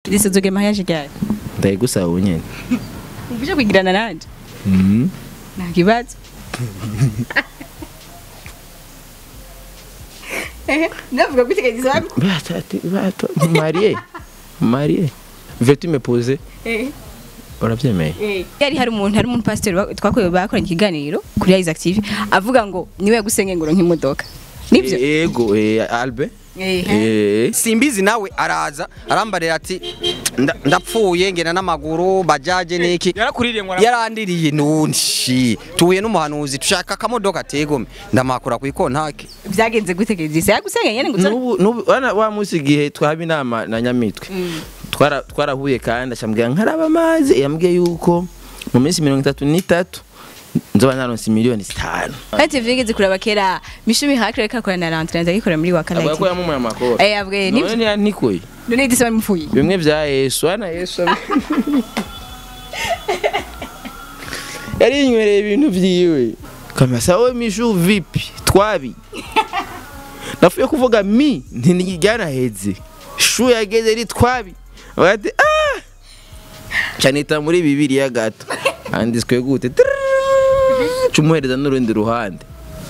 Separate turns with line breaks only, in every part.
Idrissa uzogira mariage ryari
ndayigusaba ubu nyene
uje kwigirana nanje nta kibazo ndavuga ko iteganyiriza wabwo
mariye mariye veux-tu me poser urabyemeye
yari hari umuntu hari umuntu pasiteri wa- twakorewe bakoranye ikiganiro kuri Rise Active avuga ngo niwe yagusenge ngo uronke imodoka nibyo
ego eh, albe Eh,
simbizi nawe araza arambarira ati "Nda- ndapfuye ngenda n'amaguru bajaje niki
yarakuririye ngo
yarandiriye nundi tuhuye n'umuhanuzi tushaka akamodoka tegome ndamakura ku ikontake
byagenze gute Idrissa yagusenge nyene ngo uzore-
nubu nubu wana wa munsi igihe twaba inama na nyamitwe twara twarahuye kandi ashambwira nkaraba amazi yambwiye yuko mu minsi mirongo itatu n'itatu nzoba naronse miliyoni zitanu
Kati vyigeze kuraba kera Mishumi Hakre kakora na Lantre ndagikora muri wa
avuga ko
Kalaki.
yamumuye amakora
Eh abwe
none
nibyo.
ntiyantikuye
None Idrissa bamupfuye.
bimwe vya yesu ana yesu yarinywereye ibintu vyiwe kamasa we mishu vipi twabi nafuye kuvuga mi ntiryaraheze shu yageze ri twabi bati ah canita muri bibiliya gato handitswe gute cumuhereza n'urundi ruhande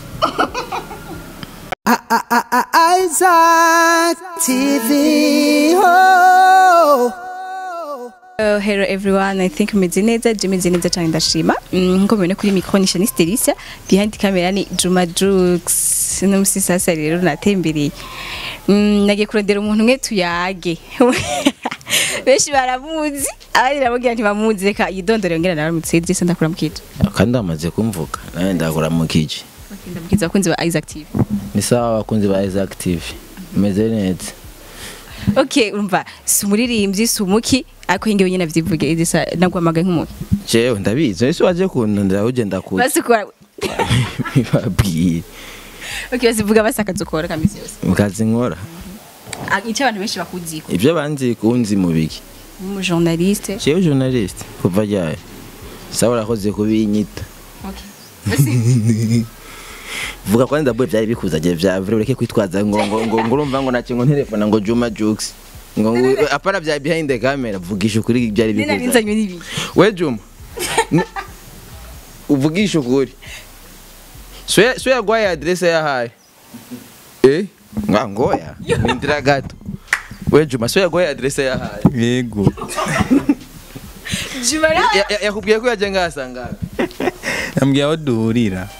Isaac TV. Oh.
Uh, hello everyone, I think meze neza, je meze neza cyane ndashima. Mm, Nko mubona kuri micro ni Shanice Delicia, behind camera ni Juma Jux. No musi sasa rero natembereye. Mm, nagiye kurondera umuntu umwe tuyage. Benshi baramuzi, abandi nababwira ntibamuzi reka yidondore ngera naramutse Idrissa ndakura mukije.
kandi amaze kumvuga nawe ndakora mu kiji
Ndabwiza abakunzi ba Isaac TV.
ni sawa abakunzi ba Isaac TV meze neza
Okay, urumva si umuririmbyi si umuki ariko hingewe nyine avyivuge Idrissa nagwamaga nk'umuntu.
jewe ndabizi ese waje kundondera ugenda kuza
Basi kwa
bibabwiye
Okay, basivuga basakaza ukora kamisi yose.
mu kazi nkora
Ah, Icyo abantu benshi bakuziko.
ibyo banzi kunzi mu biki
Mu journaliste.
jewe journalist kuva ryayo sawa urakoze kubinyita
Okay. Basi
vuga ko ndabuye byari bikuzagiye vya vrai ureke kwitwaza ngo ngo ngo ngo urumva ngo nacyo ngo telefone ngo Juma Jux ngo ngo apana bya behind the camera vugisha ukuri byari
nina
bikuzagiye
binzanywe n'ibi.
we Juma ni- uvugisha ukuri so ya- so yagwaye adresse yahaye eh nga ngoya nindira gato we Juma so yagwaye adresse yahaye
yego
Jumara.
Ya- ya- yakubwiye ko yaje ngasanga
yambwiye aho duhurira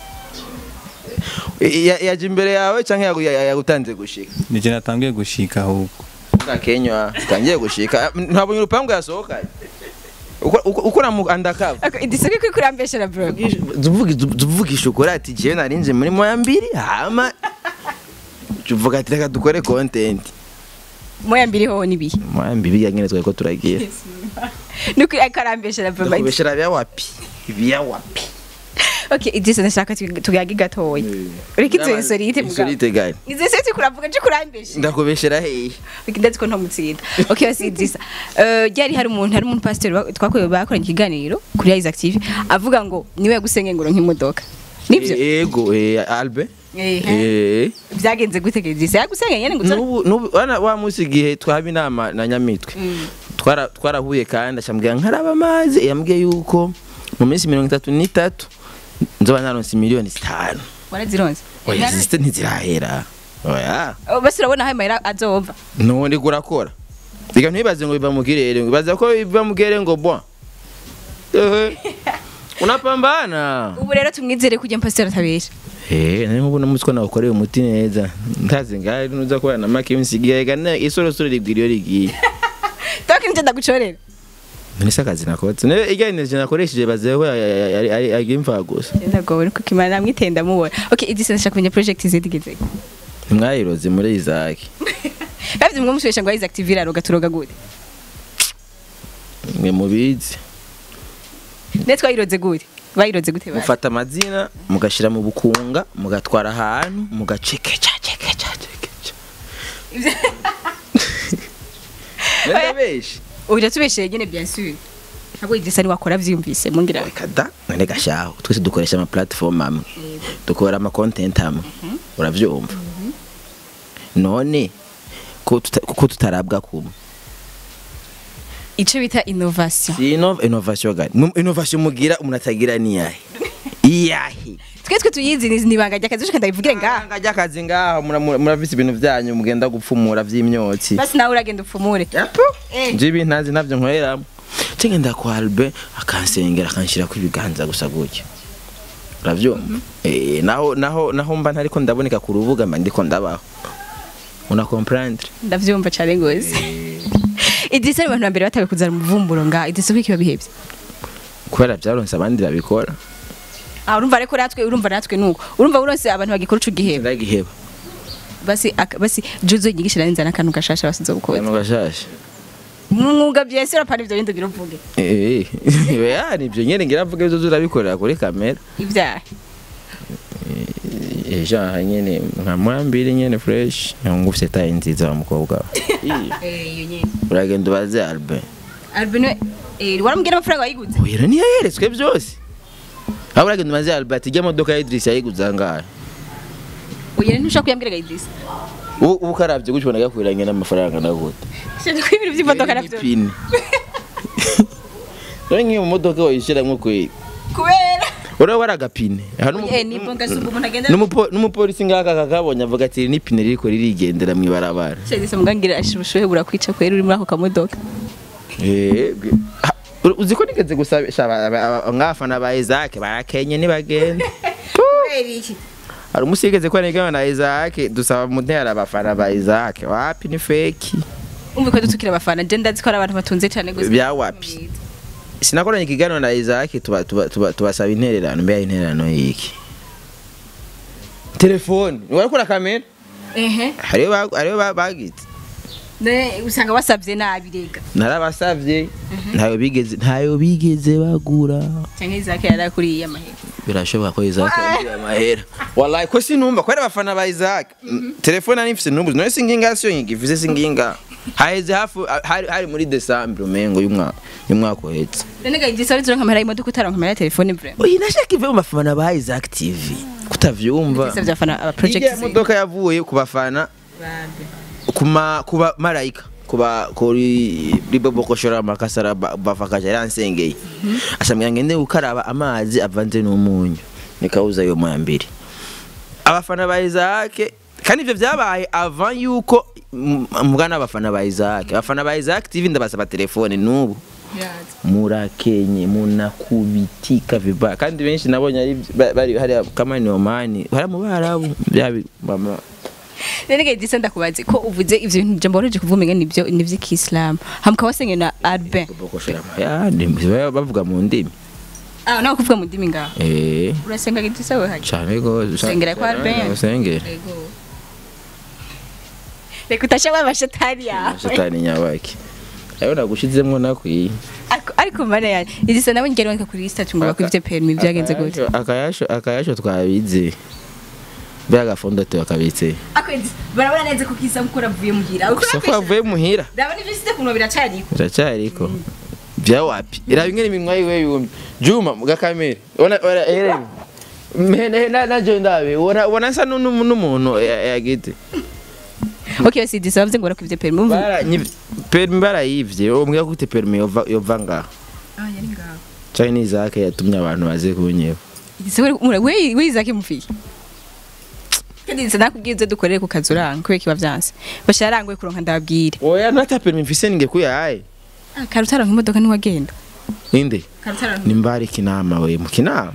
Ya- yaje imbere yawe cyangwa yagu- ya- yagutanze gushika
nije natangiye gushika ahubwo
Kenywa tangiye gushika ntabwo urupangu yasohokanye Uko- uko uko na undercover
Okay, idiseke kuri kurambesha bro.
tuvugisha ukuri ati jewe narinje muri moya mbiri hama tuvuga ati reka dukore content
Moya mbiri ho nibi.
moya mbiri yanyene twari ko turagira
Nuko akarambesha bro.
kubeshera bya wapi bya wapi
Okay, idise ndashaka tugage gatoya. Ureke izo insolite mugabo.
insolite gani
Izo seti kuravuga je kurambesha.
ndakubeshera hehe
ndazi ko ntamutsinda okay basi idrissa uh, ryari hari umuntu hari umuntu pasiteri wa- twakorewe bakoranye ikiganiro kuri Rise Active avuga ngo niwe yagusenge ngo uronke imodoka nibyo
ego eh, albe
Ehe.
eh
byagenze gute idrissa yagusenge nyene ngo uzore-
nubu nubu wana wa munsi igihe twaba inama na nyamitwe twara twarahuye kandi ashambwira nkaraba amazi yambwiye yuko mu minsi mirongo itatu n'itatu nzoba naronse miliyoni zitanu
warazironse
oya ziste ntizirahera oya
Oh, basi urabona aho amahera azova
none kurakora reka ntibaze ngo biva mu kirere ngo baza ko biva mu kirere ngo bwa ehe unapambana
ubu rero tumwizere kujya pasiteri atabesha
Eh, nari mubona mutwe nagukoreye umuti neza ntazi ngari nuza kubana na make yunsigiye gana isorosoro rigwiriyo rigiye
toka nje ndagucorera
none se akazi nakotse ne ijya energy nakoresheje bazeho ari ari ari imfa gusa
ndagowe nuko kimana namwitenda mubona okay idrissa ndashaka kumenya project zidigeze
mwayiroze muri Isaac
bavye mwe mushesha ngo Rise Active iraroga turoga gute
mwe mubizi
ne twayiroze gute bayiroze gute basi
mufata amazina mugashira mu bukunga mugatwara ahantu mugacekeca cekeca cekeca Nenda beshi
Oya tubesheye nyene bien sûr. Ntabwo idrissa ni wakora vyumvise mungira.
kada none gashaho twese dukoresha ama platform amwe dukora ama content amwe uravyumva none ko tuta- ko tutarabwa kumwe
ico bita innovation
si inov innovation gani Mu- innovation mugira umuntu atagira ni yahe iyahe
twe twe tuyizi ni ibanga ry'akazi ushaka ndabivugire ngaha
ngajya akazi ngaho mura- mura- muravise ibintu byanyu mugenda gupfumura vy'imyotsi
basi nawe uragenda upfumure Eh.
nje ibintu ntazi navyo nkoreramo cenge ndakwa Albert akansengera akanshyirako ibiganza gusa gutyo uravyumva eh naho naho naho mba ntariko ndaboneka ku rubuga mba ndiko ndabaho una comprendre
ndavyumva cane gose idisa abantu ba mbere batawe kuzana umuvumburo ngaha idisa ko ikiba bihevye
kubera vyaronse abandi babikora
ah urumva ariko natwe urumva natwe nuko urumva uronse abantu bagikora ico giheba
ndagiheba
basi aka- basi juzo yigisha nanze n'akantu gashasha basizo gukora
kano gashasha
mwuga byese urapana ivyo bindi biruvuge
eh ya nivyo nyene ngira mvuga ivyo turabikorera kuri kamera
ivyaha
ejo aha nyene nka mwambiri nyene fresh ngufise tayi nziza wa mukobwa we.
eh iyo nyene
uragenda ubaze Albert
albino eh waramubwira amafaranga wayiguze
oya ntiyayeretswe byose aho uragenda umaze Albert ijya modoka ya Idris yayiguze angahe
oya ntushaka kuyambwira idisa
ubu ubu karavye gutyo ubona gakwiranye n'amafaranga nagute
shaka ko ibintu by'imodoka navyo
Ipine. none nk'iyo mu modoka wayishiramwo kweri
kubera
uraba wari agapine Aha n'umu-
eh ni bonga subu umuntu agenda
n'umupo- n'umupolisi ngaka kakabonye avuga ati "Iri n'ipine ririko ririgendera mw'ibarabara
Shadisa mugangira ashibushohe burakwica kwera uri muri ako kamodoka
Eh, gwe- ha, ur- uzi ko nigeze gusabisha aba- aba- aba- nk'abafana ba Isaac barakenye ntibagenda hari umunsi yigeze ko nigana na Isaac dusaba mutera abafana ba Isaac wapi ni feki
umve ko dutukira abafana je ndazi ko ari abantu batunze cyane gose
bya wapi sinakoranye ikiganiro na Isaac tuba tuba tuba tubasaba intererano mbe intererano yiki telefone wari kura kamera
ehe
hariyo ba- hariyo ba- bagitse
ne usanga wasabye nabi rega
narabasavye ntayo bigeze ntayo bigeze bagura
cyangwa izake yarakuriye amahera
birashoboka ko Isaac yagiye amahera wallahi ko sinumva ko ari abafana ba Isaac telefone ari mfise numbuzi none singinga siyo nyigivuze singinga haheze hafu hari, hari muri December umengo y'umwaka y'umwaka uhetse
none ga igisa ari turonka amahera y'imodoka utaronka amahera ya telefone vraiment
oyi nashaka ive mu bafana ba Isaac TV kutavyumva
Igisa byafana aba
Ijya
project
modoka yavuye ku bafana kuma kuba marayika kuba kuri ribobo koshora makasara ba- bafakaje yansengeye ashamira ngende gukaraba amazi avanze n'umunyu nikauza yo moya mbiri abafana ba Isaac kandi ivyo vyabaye avant yuko m- mugana abafana ba Isaac abafana ba Isaac TV ndabasaba telefone n'ubu murakenye munakubitika vibaya kandi benshi nabonye ari ba- bari hariya kama ni omani hari mu barabu byabi mama
none ga igisa ndakubaze ko uvuze ivyo bintu jambo woroje kuvumenga nivyo nivyo k'Islam hamka wasenge na Albin
bokoshera ya ndi bavuga mu ndimi
ah nawe kuvuga mu ndimi ngaho
eh
urasenga igisa we haje
cyane go
Usengera kwa Albert?
usengera
Ego. Reka utashabwa amashetani yawe
shetani nyabaki ayo nagushizemwo nakwiye
Ariko- ariko mana yanjye igisa nawe ngero wandika kuri sitatu ngo bakuvye permis byagenze gute
Akayasho- akayasho akayasho twabize bya gafundo tukabitse
akwezi barabona neza ko kisa mukora avuye muhira
gusa ko avuye muhira
ndabona ivyo site kuno biracariko
biracyariko bya wapi iraba ingene iminwa yiwe yumye juma muga kamera ona ora ere mene na na jo ndabe ubona ubona nsa n'umuntu n'umuntu ya- yagite
okay si disa bavuze ngo barakuvye permis umva
bara permi barayivye umbwira ko ute permi yova yova ngaho
ah yari ngaho
Chinese zake yatumye abantu baze kunyeba
igisa we we we izake mufiye kandi disa nakubwiye uze dukorere ku kazi uranga kubera kiba vyanse basharangoye kuronka ndababwire
oya nata permi mfise ninge kuyaye
ah karutaranka imodoka ntiwagenda
inde
karutaranka
nimbari kinama we mu kinama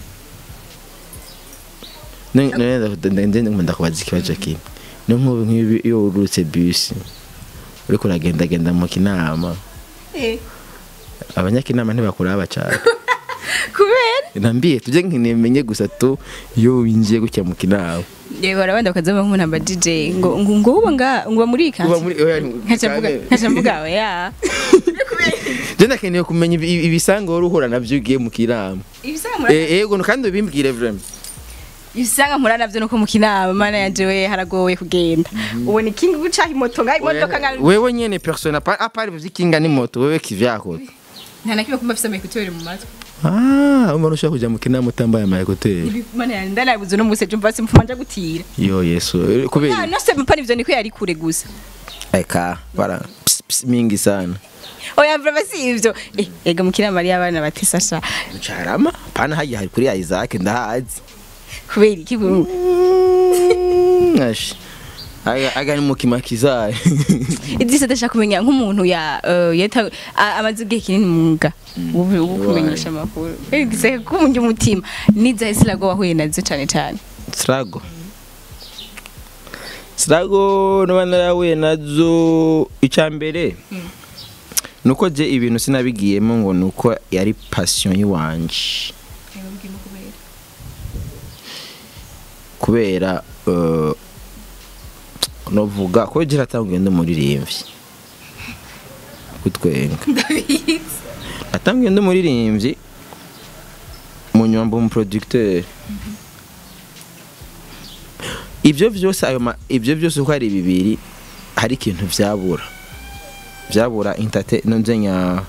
nende ndakubaza ikibazo kimwe no nk'ubu nk'ibi iyo urutse bisi uriko uragendagenda mu kinama
eh
abanyakinama ntibakuraba cyane
kubera
nambiye tujye nkinimenye gusa tu iyo winjiye gutya mu kinama
yewe barabanda bakazama nk'umuntu amba DJ ngo ngo ngo uba nga ngo uba muri
uba
kansi
muri oya
nkaca mvuga nkaca mvuga oya
je ndakeneye kumenya ibi- ibisanga wari uhura navyo ugiye mu kinama
ibisanga murana
Eh, yego kandi ubimbwire vraiment
ibisanga murana navyo nuko mu kinama mana yanje we haragoye kugenda ubona ikinga gucaha imoto nga imodoka nga
wewe nyene persona pa apart vyikinga ni moto wewe kivyako
nta na kimwe kumva afise amayekuteri mu matwi
ah umuntu ushaka kuja mu kinama utambaye amayekuteri
Ibi- mana yanje ndanabuze no muse jumva simfuma nja gutira
yo yesu eh,
ah
kubera
no se mpana ivyo niko yari kure gusa
eka bara ps, ps, mingi sana
oya brava si ivyo Eh, ega mukira mariya abana batesa sha
Carama pana hagiye hari kuri Isaac ndahazi
kubera iki buru
Ashi aga aga ni mukima kizaye
idisa ndashaka kumenya nk'umuntu ya eh, yata a- amaze igihe kinini mu mwuga wo wo kumenyesha amakuru idisa kumunja umutima niza isilago wahuye nazo cane cane
Strago Strago no narahuye nazo icambere nuko je ibintu sinabigiyemo ngo nuko yari passion yiwanje kubera eh, novuga ko gira atanguye ndi umuririmbyi kutwenga atanguye ndi umuririmbyi mu nyombo mu producteur ibyo byose ayo ma- ibyo byose uko ari bibiri hari ikintu byabura byabura intate nonzenya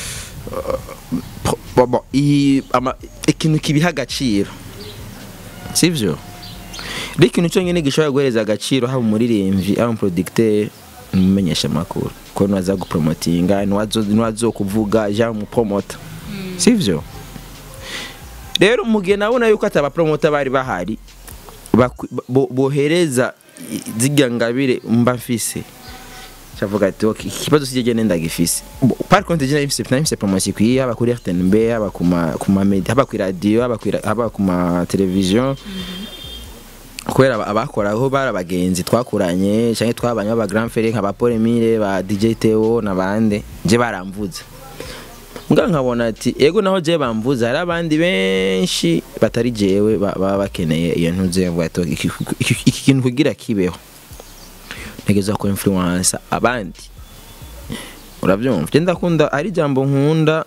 bobo i ama ikintu kibiha agaciro sivyo rero ikintu cyonyine gishobora guhereza agaciro haba umuririmbyi haba umuproducteur umumenyesha amakuru ko nwaza gupromotinga nwazo kuvuga ja umupromota sivyo rero mu gihe nabona yuko atabapromota bari bahari bakwi- bo- bohereza i- zirya ngabire mba mfise cavuga ati ok ikibazo sije nenda gifise Bo- par contre je nafise nafise promotion kwiye haba kuri RTNB haba kuma kuma media haba kuri radio haba kuri haba kuma television kubera aba- abakoraho bari abagenzi twakuranye cyangwa twabanye aba grand frère nka ba Paul Emile ba DJ Theo n'abandi je baramvuze mbwa nkabona ati ego naho je bamvuze hari abandi benshi batari jewe ba- baba bakeneye iyo ntuze ngo ati iki iki- iki kintu kugira kibeho ntegeza ko influence abandi urabyumva je ndakunda ari jambo nkunda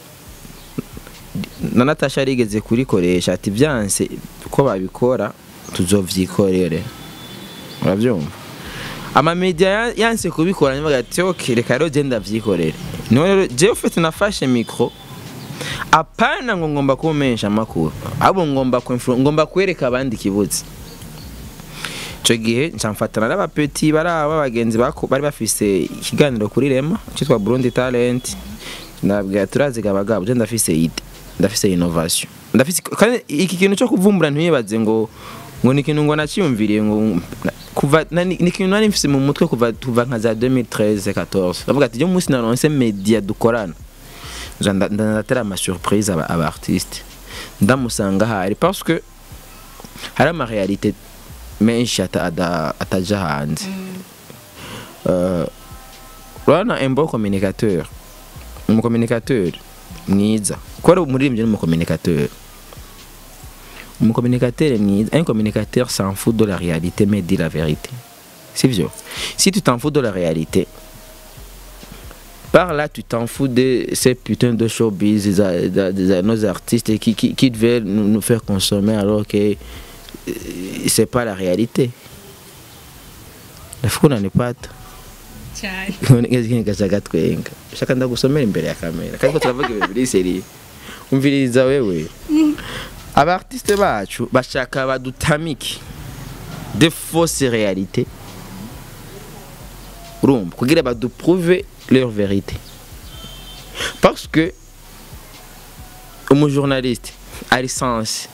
na Natasha yarigeze kurikoresha ati byanse ko babikora tuzovyikorere urabyumva amamedia ya- yanse kubikora nyuma ati ok reka rero je ndavyikorere niho rero jewe ufite nafashe mikro apana ngo ngomba kumenyesha amakuru ahubwo ngomba kuinflu- ngomba kwereka abandi ikibuzi ico gihe ncamfatana n'abapeti bari aba bagenzi bako- bari bafise ikiganiro kuri rema cyitwa burundi talent ndabwira turaziga abagabo je ndafise ide ndafise innovation ndafise kandi iki kintu cyo kuvumbura ntiyibaze ngo ngo ni ikintu ngo naciyumviriye ngo kuva na- ni ni ikintu nari mfise mu mutwe kuva kuva nka za 2013 14 ndavuga ati je munsi naronse media dukorana nza nda- nda- ndatera ama surprise aba, aba artiste ndamusanga hari parce que hari ama réalité menshi ata- ada- ataja hanze Euh, urabona un bon communicateur umucommunicateur mwiza kuko ari umuririmbyi n'umucommunicateur umucommunicateur mwiza un communicateur s'en fout de la réalité mais dit la vérité c'est vieux si tu t'en fous de la réalité par là tu t'en fous de ces putains de showbiz des, a- des, des- nos artistes qui, qui, qui devaient nous, nous faire consommer alors que euh, c'est pas la réalité ndafuko unanipata gacaga twenga shaka ndagusomera imbere ya kamera kandi ko turavuga ibintu biri seriye umviriza wewe abartiste bacu bashaka badutamike de fausse réalité urumva kugira baduprouve leur vérité parce que umujournaliste a licence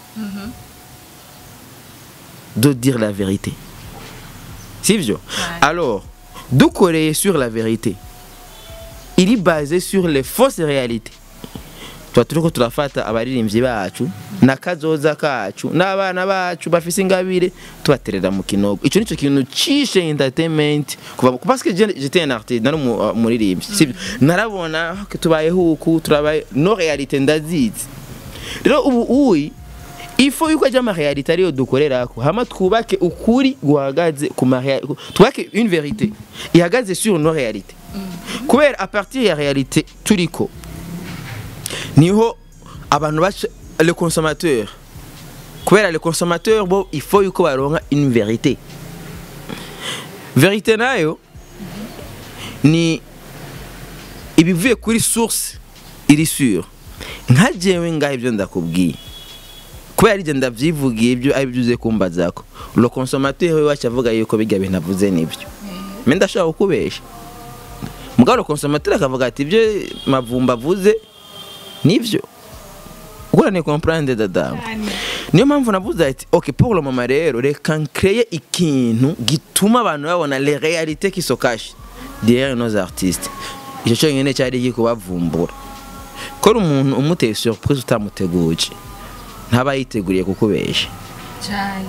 de dire la vérité sivyo alors dukoreye sur la vérité il est basé sur les fausses réalités tuba turiko turafata abaririmbyi bacu n'akazoza kacu n'abana bacu bafise ingabire tubaterera mu kinogo ico nico kintu cishe entertainment kuva parce que je- j'étais un artiste nari umu- uh, umuririmbyi sivyo narabona ko tubayeho uku turabaye no réalité ndazizi rero ubu uyi ifo yuko ajya amarealite ariyo dukorerako hama twubake ukuri guhagaze ku marea- ku- twubake une vérité ihagaze sur no réalité kubera a partir ya réalité turiko niho abantu baca le consommateur kubera le consommateur bo il faut yuko baronka une vérité vérité nayo ni ibivuye kuri source iri sur nka jewe ngaho ibyo ndakubwiye kubera ibyo ndabyivugiye ibyo ari byo uze kumbazako le consommateur we wacu avuga yuko bijya bintu avuze nibyo me ndashobora kukubesha mugabo konsomateri akavuga ati ibyo mavumba avuze nivyo ugurane comprendre dadamu niyo mpamvu navuze ati ok pour le moment rero reka nkreye ikintu gituma abantu babona les réalités qui se cachent derrière nos artistes icyo cyonyine cyari gikubavumbura kora umuntu umuteye surprise utamuteguje ntaba yiteguriye kukubesha
cyane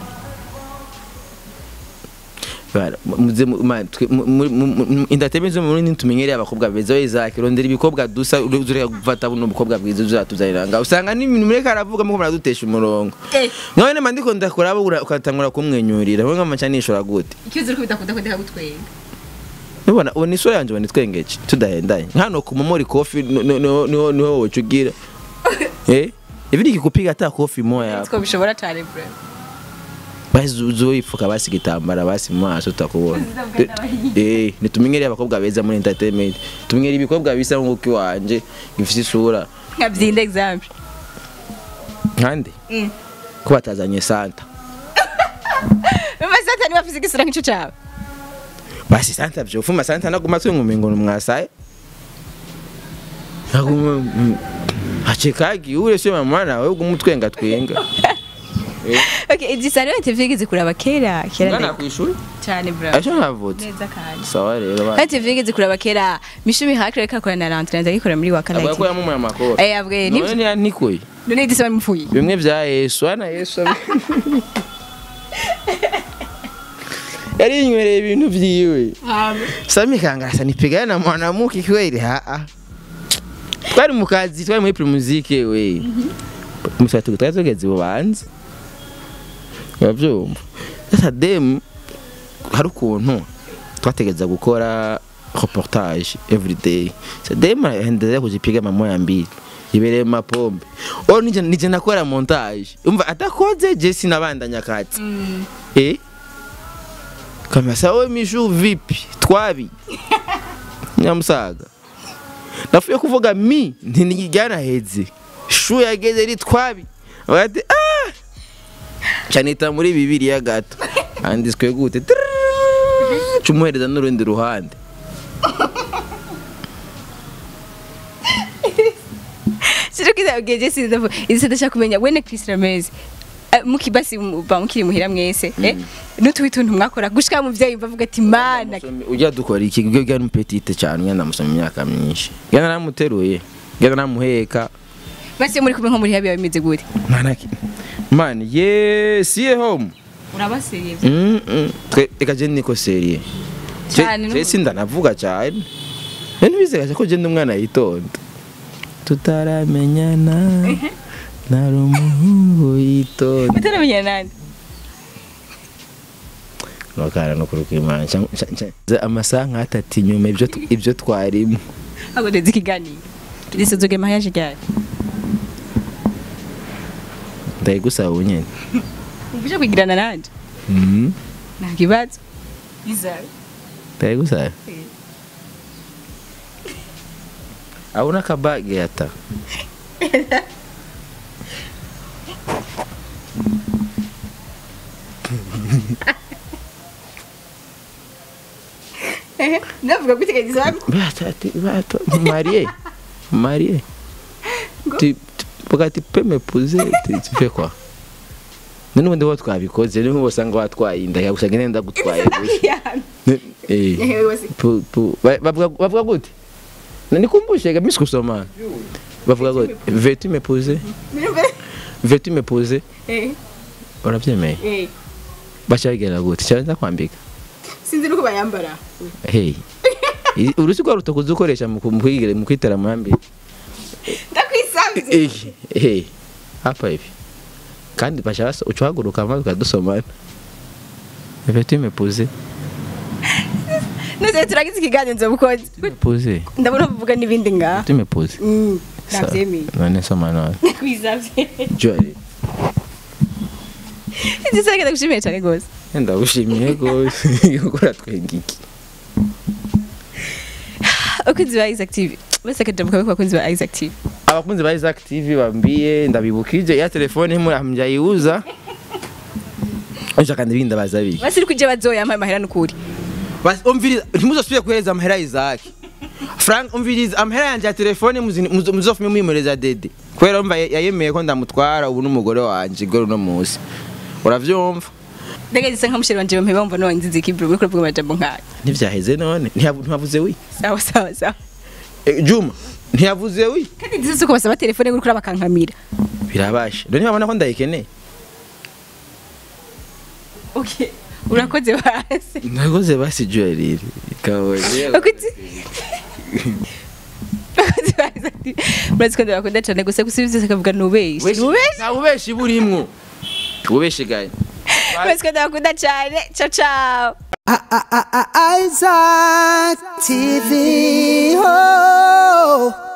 Bara, muze mu- ma- twe- mu- mu- mu- mu- entertainment zo mu Burundi tumenyereye abakobwa beza we Isaac rondera ibikobwa dusa ureka gufata buno bukobwa bwiza uzatuzanira ngaho usanga n'ibintu mureka aravuga muko muradutesha umurongo
Eh.
nkawe nema ndiko ndakuraba ura- ukatangura kumwenyurira we nkamaca nishora gute
ikibazo uri kubidakunda ko ndeka gutwenga
ubona ubona isura yanjye ubona itwengeje tudahendanye hano ku momori kofi no- no- no- niho niho woca ugira eh ivi nikikupiga hata kofi moya
ko bishobora cyane bro
basi uzoyifuka basi igitambara basi mu maso utakubona eh nitumenyereye abakobwa beza muri entertainment tumenyereye ibikobwa bisa nk'uko iwanje gifite isura
nka byinde example
nkande
Mm.
ko batazanye santa
Mama sasa niba afise igisura nk'ico cyawe
basi santa vyofuma santa naguma twingumengo mwasaye naguma mm, hachekagi ule sio mama nawe ugumutwenga twenga
okay igisa rero TV igeze kuraba kera kera
ngana
ndende.
kwishuri
cyane bro
acho navutse
neza kandi
sawa rero ba
kandi TV igeze kuraba kera mishumi hakire reka korana na rentrée ndagikora muri wa
avuga ko
kane
yamumuye amakoro
eh abwe
none
ni
ntikoye
none igisa bamupfuye
bimwe vya yesu ana yesu abi- yari yinywereye ibintu vyiwe sami kangarasa nipigana na mwanamke kweli haa twari mu kazi twari muri primuzike we musatu twari tugeze bubanza uravyumva sasa dem hari ukuntu twategeza gukora reportage everyday sa dem aendelea kujipiga mamoya mbili ibereye mu mapombe o nije nije nakora montage umva atakoze je sinabandanya kati eh kama sawa mishu vipi twabi nyamusaga nafuye kuvuga mi ntinijyana heze shu yageze ri twabi bati ah canita muri bibiliya gato anditswe gute Trrrr, cumuhereza n'urundi ruhande
Sije kwiza ugeje sindavu izise ndashaka kumenya wene Chris Ramez Eh, muki basi ba mukiri muhira mwese eh n'utuwi tuntu mwakora gushika mu vyayi bavuga ati mana
ujya dukora iki gyo gya n'umupetite cyane ugenda musoma imyaka myinshi genda namuteruye genda namuheka
basi muri kumwe nko muri habi bimeze gute
mwana ki man ye siye home
urabaseriye
Mm, mm. twe reka je niko serie
Cyane,
je
no-
sindanavuga cyane rero ntibizegaje ko je ndi umwana yitonda tutaramenyana nari umuhungu yitonda
utaramenya nande
nokana no kuruka imana Nca- nca- nca- amasaha nk'atatu inyuma ibyo tu- ibyo twarimo
ago ndezi kiganiro gisozoge mariage ryari
ndayigusaba ubunyene
ubuje kwigirana nanje
Mhm.
nta kibazo izawe
ndayigusaba abona akabage ata
ndavuga guteganyiriza hamwe
Bata, ati, bata, marié, marié. Tu, tu, pourquoi tu peux m'épouser tu, tu fais quoi n'ubundi wo twabikoze niho usanga watwaye inda yawe usanga nenda gutwaye gusa Ne- eh, pu- pu- ba- bavuga bavuga gute nanikumbushe gamisi kusoma bavuga gute veux-tu m'épouser veux-tu m'épouser urabyemeye baca bigera gute cyane ndakwambika
sinzi nuko bayambara
hey I- urusi rwa rutakuzi ukoresha mu ku- mu kwigira- mu kwitera amambere
ndakwisanze
Eh, eh, hapa hivi kandi bashaka ucahaguruka maze ukadusomana Veux-tu m'épouser
nose turagize ikiganiro nzobukoze
M'épouser
ndabona bavuga n'ibindi ngaha
Tu m'épouses
Mm,
Sa-
navyemeye
none soma none
ndakwisavye
Jolly
ndisage ndagushimiye cyane gose
ndagushimiye gose gukora twenge iki
abakunzi ba Isaac TV bose akajambo kabe ku bakunzi ba Isaac TV
abakunzi ba Isaac TV bambie ndabibukije ya telefone muri hamjaiuza Oja kandi binda bazabi
basi uri kujya bazoya amahera n'ukuri
Basi umviriza ntimuzosubire kuhereza amahera Isaac frank umviriza amahera yanjye ya telefone muzi- muzo- muzofume mwimereza dede kubera umva ya- yayemeye ko ndamutwara ubu n'umugore wanje igore uno munsi uravyumva
ndege gisa nka musheri wanje mpeba mbona wanzize kibro uri kuvuga amajambo nkaya
ntivyaheze none Ntiyavu- ntiwavuze wi
sawa sawa sawa
Eh, juma ntiyavuze wi
kandi ndizi uko basaba telefone uri kuraba kankamira
birabasha none ntibabona ko ndayikeneye
okay urakoze basi
nakoze basi jewelry kabonye
Akuti. Akuti basi ati, Murazi ko ndabakunda cyane gusa gusa ibyo byose akavuga nubeshi. Nubeshi.
nta bubeshi burimwo ububeshi gaye
Murazi ko ndabakunda cyane. Ciao ciao.
Isaac TV. Oh.